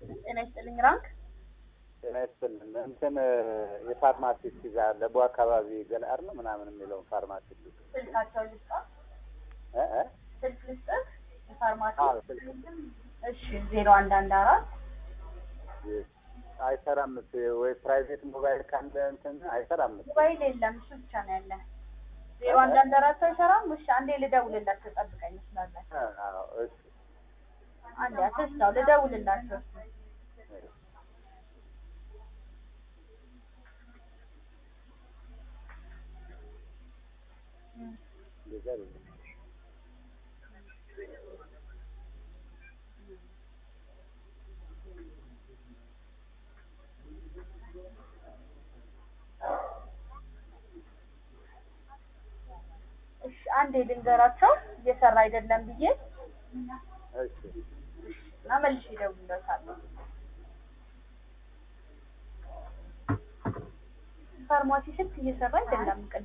ጤና ይስጥልኝ ራንክ ጤና ይስጥልን። እንትን የፋርማሲስት ይዛ ለቡ አካባቢ ገለአር ነው ምናምን የሚለውን ፋርማሲስት ስልካቸው ልስጣ እ እ ስልክ ልስጥህ የፋርማሲ አዎ ስልክ እሺ ዜሮ አንድ አንድ አራት አይሰራም ወይ ፕራይቬት ሞባይል ካለ እንትን አይሰራም። ሞባይል የለም እሱ ብቻ ነው ያለ ዜሮ አንድ አንድ አራት አይሰራም እሺ አንዴ ልደውልላቸው ጠብቀኝ ስላለን አዎ እሺ አንዴ አትስታው ልደውልላቸው እንደዛ አይደለም። እሺ አንዴ ልንገራቸው እየሰራ አይደለም ብዬ እሺ እና መልሼ እደውልለታለሁ ፋርማሲ ስልክ እየሰራ አይደለም